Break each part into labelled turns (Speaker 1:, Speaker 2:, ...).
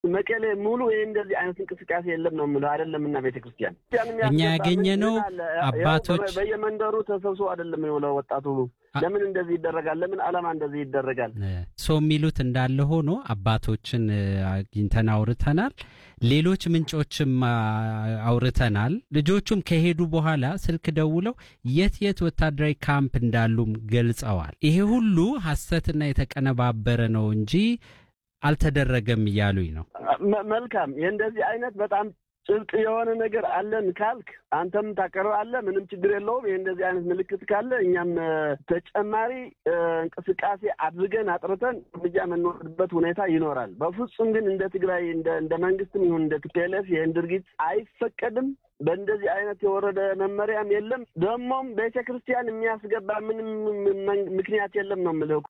Speaker 1: መቀሌ ሙሉ ይህ እንደዚህ አይነት እንቅስቃሴ የለም ነው የምለው። አይደለም እና ቤተ ክርስቲያን
Speaker 2: እኛ ያገኘነው አባቶች
Speaker 1: በየመንደሩ ተሰብስቦ አይደለም የውለው ወጣቱ ለምን እንደዚህ ይደረጋል? ለምን ዓላማ እንደዚህ ይደረጋል?
Speaker 2: ሰው የሚሉት እንዳለ ሆኖ አባቶችን አግኝተን አውርተናል። ሌሎች ምንጮችም አውርተናል። ልጆቹም ከሄዱ በኋላ ስልክ ደውለው የት የት ወታደራዊ ካምፕ እንዳሉም ገልጸዋል። ይሄ ሁሉ ሐሰትና የተቀነባበረ ነው እንጂ አልተደረገም እያሉኝ ነው።
Speaker 1: መልካም የእንደዚህ አይነት በጣም ጭብጥ የሆነ ነገር አለን ካልክ አንተም ታቀርብ አለ ምንም ችግር የለውም። ይህ እንደዚህ አይነት ምልክት ካለ እኛም ተጨማሪ እንቅስቃሴ አድርገን አጥርተን እርምጃ የምንወስድበት ሁኔታ ይኖራል። በፍጹም ግን እንደ ትግራይ እንደ መንግስትም ይሁን እንደ ቲፒኤልኤፍ ይህን ድርጊት አይፈቀድም። በእንደዚህ አይነት የወረደ መመሪያም የለም። ደግሞም ቤተ ክርስቲያን የሚያስገባ ምንም ምክንያት የለም ነው የምልህ።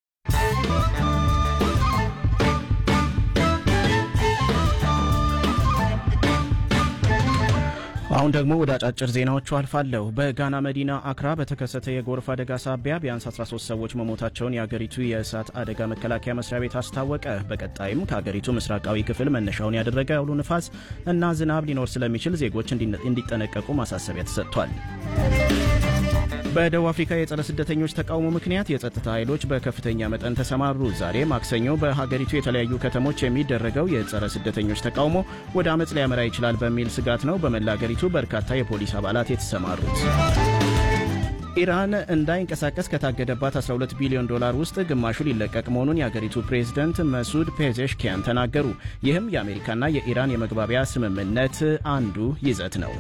Speaker 3: አሁን ደግሞ ወደ አጫጭር ዜናዎቹ አልፋለሁ። በጋና መዲና አክራ በተከሰተ የጎርፍ አደጋ ሳቢያ ቢያንስ 13 ሰዎች መሞታቸውን የአገሪቱ የእሳት አደጋ መከላከያ መስሪያ ቤት አስታወቀ። በቀጣይም ከአገሪቱ ምስራቃዊ ክፍል መነሻውን ያደረገ አውሎ ንፋስ እና ዝናብ ሊኖር ስለሚችል ዜጎች እንዲጠነቀቁ ማሳሰቢያ ተሰጥቷል። በደቡብ አፍሪካ የጸረ ስደተኞች ተቃውሞ ምክንያት የጸጥታ ኃይሎች በከፍተኛ መጠን ተሰማሩ። ዛሬ ማክሰኞ በሀገሪቱ የተለያዩ ከተሞች የሚደረገው የጸረ ስደተኞች ተቃውሞ ወደ አመፅ ሊያመራ ይችላል በሚል ስጋት ነው በመላ አገሪቱ በርካታ የፖሊስ አባላት የተሰማሩት። ኢራን እንዳይንቀሳቀስ ከታገደባት 12 ቢሊዮን ዶላር ውስጥ ግማሹ ሊለቀቅ መሆኑን የአገሪቱ ፕሬዝደንት መሱድ ፔዜሽኪያን ተናገሩ። ይህም የአሜሪካና የኢራን የመግባቢያ ስምምነት አንዱ ይዘት ነው።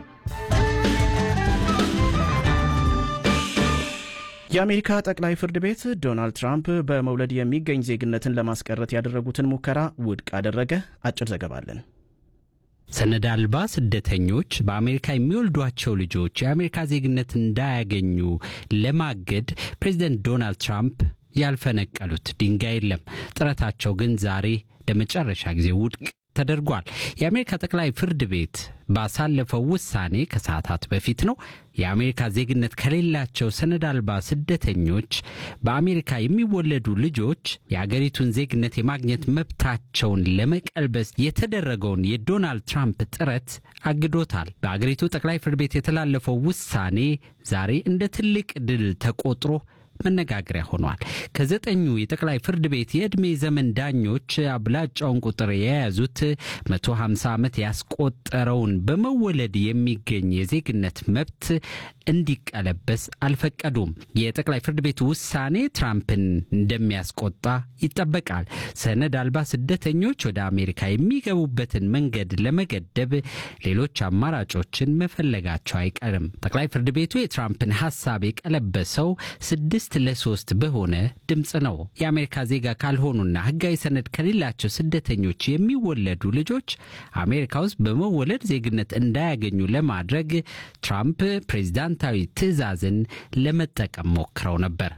Speaker 3: የአሜሪካ ጠቅላይ ፍርድ ቤት ዶናልድ ትራምፕ በመውለድ የሚገኝ ዜግነትን ለማስቀረት ያደረጉትን ሙከራ ውድቅ አደረገ። አጭር ዘገባ አለን።
Speaker 2: ሰነድ አልባ ስደተኞች በአሜሪካ የሚወልዷቸው ልጆች የአሜሪካ ዜግነት እንዳያገኙ ለማገድ ፕሬዚደንት ዶናልድ ትራምፕ ያልፈነቀሉት ድንጋይ የለም። ጥረታቸው ግን ዛሬ ለመጨረሻ ጊዜ ውድቅ ተደርጓል። የአሜሪካ ጠቅላይ ፍርድ ቤት ባሳለፈው ውሳኔ ከሰዓታት በፊት ነው የአሜሪካ ዜግነት ከሌላቸው ሰነድ አልባ ስደተኞች በአሜሪካ የሚወለዱ ልጆች የአገሪቱን ዜግነት የማግኘት መብታቸውን ለመቀልበስ የተደረገውን የዶናልድ ትራምፕ ጥረት አግዶታል። በአገሪቱ ጠቅላይ ፍርድ ቤት የተላለፈው ውሳኔ ዛሬ እንደ ትልቅ ድል ተቆጥሮ መነጋገሪያ ሆኗል። ከዘጠኙ የጠቅላይ ፍርድ ቤት የዕድሜ ዘመን ዳኞች አብላጫውን ቁጥር የያዙት 150 ዓመት ያስቆጠረውን በመወለድ የሚገኝ የዜግነት መብት እንዲቀለበስ አልፈቀዱም። የጠቅላይ ፍርድ ቤት ውሳኔ ትራምፕን እንደሚያስቆጣ ይጠበቃል። ሰነድ አልባ ስደተኞች ወደ አሜሪካ የሚገቡበትን መንገድ ለመገደብ ሌሎች አማራጮችን መፈለጋቸው አይቀርም። ጠቅላይ ፍርድ ቤቱ የትራምፕን ሐሳብ የቀለበሰው ስድስት ለሶስት በሆነ ድምፅ ነው። የአሜሪካ ዜጋ ካልሆኑና ሕጋዊ ሰነድ ከሌላቸው ስደተኞች የሚወለዱ ልጆች አሜሪካ ውስጥ በመወለድ ዜግነት እንዳያገኙ ለማድረግ ትራምፕ ፕሬዚዳንታዊ ትዕዛዝን ለመጠቀም ሞክረው ነበር።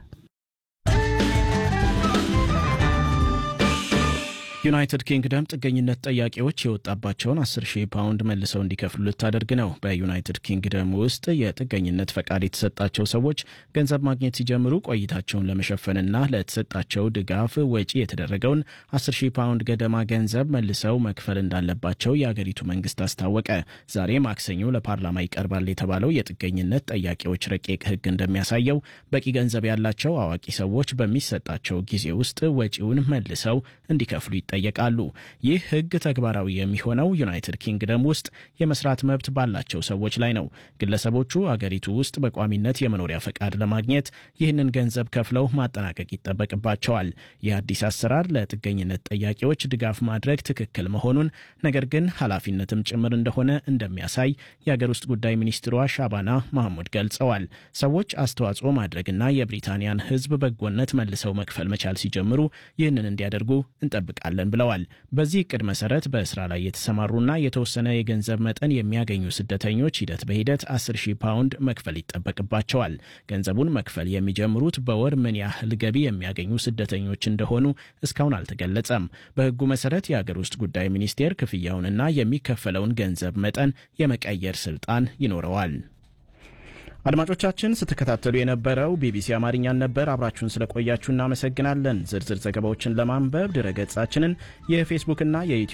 Speaker 3: ዩናይትድ ኪንግደም ጥገኝነት ጠያቂዎች የወጣባቸውን 10 ሺህ ፓውንድ መልሰው እንዲከፍሉ ልታደርግ ነው። በዩናይትድ ኪንግደም ውስጥ የጥገኝነት ፈቃድ የተሰጣቸው ሰዎች ገንዘብ ማግኘት ሲጀምሩ ቆይታቸውን ለመሸፈንና ለተሰጣቸው ድጋፍ ወጪ የተደረገውን 10 ሺህ ፓውንድ ገደማ ገንዘብ መልሰው መክፈል እንዳለባቸው የአገሪቱ መንግስት አስታወቀ። ዛሬ ማክሰኞ ለፓርላማ ይቀርባል የተባለው የጥገኝነት ጠያቂዎች ረቂቅ ሕግ እንደሚያሳየው በቂ ገንዘብ ያላቸው አዋቂ ሰዎች በሚሰጣቸው ጊዜ ውስጥ ወጪውን መልሰው እንዲከፍሉ ይጠየቃሉ። ይህ ህግ ተግባራዊ የሚሆነው ዩናይትድ ኪንግደም ውስጥ የመስራት መብት ባላቸው ሰዎች ላይ ነው። ግለሰቦቹ አገሪቱ ውስጥ በቋሚነት የመኖሪያ ፈቃድ ለማግኘት ይህንን ገንዘብ ከፍለው ማጠናቀቅ ይጠበቅባቸዋል። ይህ አዲስ አሰራር ለጥገኝነት ጠያቂዎች ድጋፍ ማድረግ ትክክል መሆኑን ነገር ግን ኃላፊነትም ጭምር እንደሆነ እንደሚያሳይ የአገር ውስጥ ጉዳይ ሚኒስትሯ ሻባና ማህሙድ ገልጸዋል። ሰዎች አስተዋጽኦ ማድረግና የብሪታንያን ህዝብ በጎነት መልሰው መክፈል መቻል ሲጀምሩ ይህንን እንዲያደርጉ እንጠብቃለን ብለዋል። በዚህ እቅድ መሰረት በስራ ላይ የተሰማሩና የተወሰነ የገንዘብ መጠን የሚያገኙ ስደተኞች ሂደት በሂደት 10 ሺህ ፓውንድ መክፈል ይጠበቅባቸዋል። ገንዘቡን መክፈል የሚጀምሩት በወር ምን ያህል ገቢ የሚያገኙ ስደተኞች እንደሆኑ እስካሁን አልተገለጸም። በህጉ መሰረት የአገር ውስጥ ጉዳይ ሚኒስቴር ክፍያውንና የሚከፈለውን ገንዘብ መጠን የመቀየር ስልጣን ይኖረዋል። አድማጮቻችን ስትከታተሉ የነበረው ቢቢሲ አማርኛን ነበር። አብራችሁን ስለቆያችሁ እናመሰግናለን። ዝርዝር ዘገባዎችን ለማንበብ ድረገጻችንን የፌስቡክና የዩትዩብ